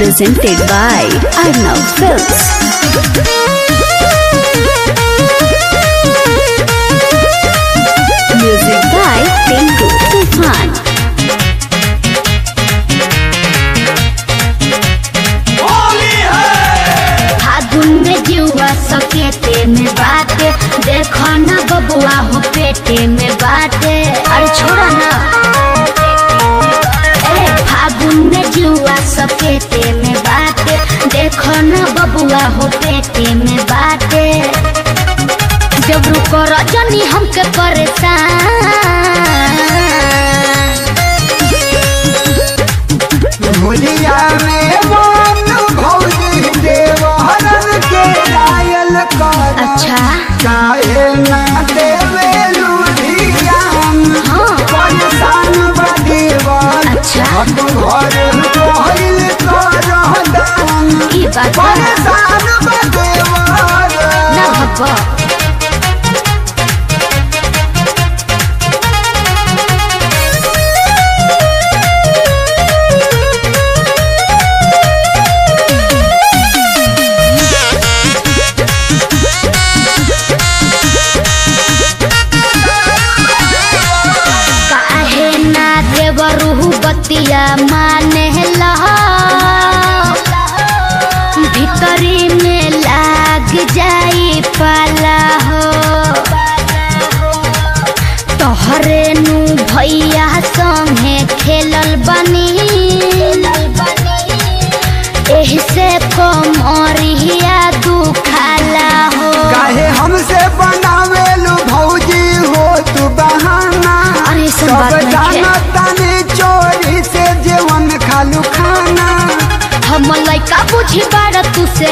presented by Arnav Films. Music by Tinku Tufan. फागुन में जुआ सकेते में बाटे देखो ना बबुआ हो पेटे में बाटे अरे छोड़ा ना ए फागुन में जुआ सकेते में बाटे देखो ना बबुआ हो पेटे में बाटे जब रुको रजनी हमके परेशान भुलिया में मन भौजी देवहरन के डायल कर अच्छा काहे ना देवे लुधियान हाँ परेशान बदेवन अच्छा हम घर कोहिल कर दान ई बात बा। परेशान बदेवन ना भब्बा काहे ना देवरू बतिया माने लहा भीतरी में लाग जाई पाला हो तोहरे नु भैया संगे खेलल बनी एही से कमरिया दुखाला हो काहे हमसे बनावेलु भौजी हो तू बहाना अरे सब सब बात नहीं है। जाना ताने चोरी से जीवन खालू खाना हम लइका बुझी बाड़ तू से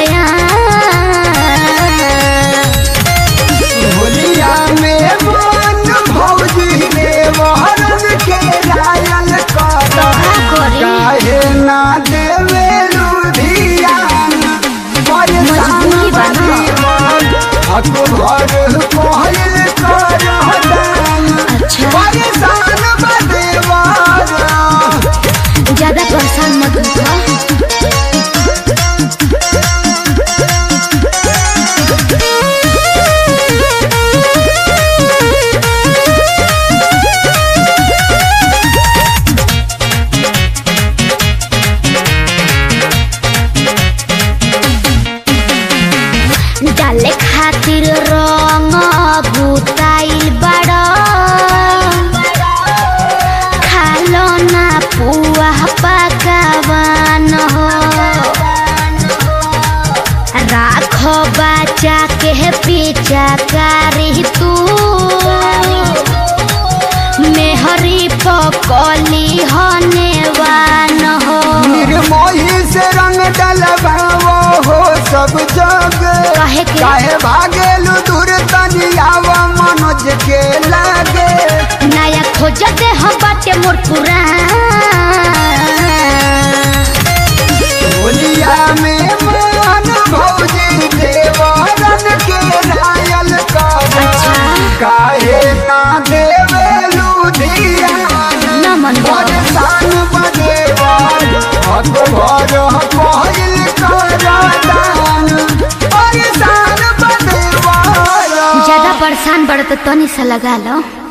होलिया में मन भौजी देवहरन के रायल कर काहे ना देवे लुधियान परेशान मजबूरी बा ना। बदीवन हक घर कोहिल कर दान अच्छा परेशान बदेवन ज्यादा परेशान मत हो डाले खातिर रंग बुताइल बड़ खालो ना पुआ पकावान हो राखो बचा के पीछा करी तू मेहरी पकली होने वान हो निर्मोही से रंग डलवाओ हो सब जग काहे के? काहे भागेलु दूर तनियाव मनोज के लागे नया खोज दे हम बाटे मोर पुरान होलिया में मन भौजी देवरन के रायल कर अच्छा। काहे ना देवे लुधियान न मन परेशान बदेवन हक घर कोहिल कर दान परेशान बदेवन ज्यादा परेशान बड़ तो तनी सा लगा लो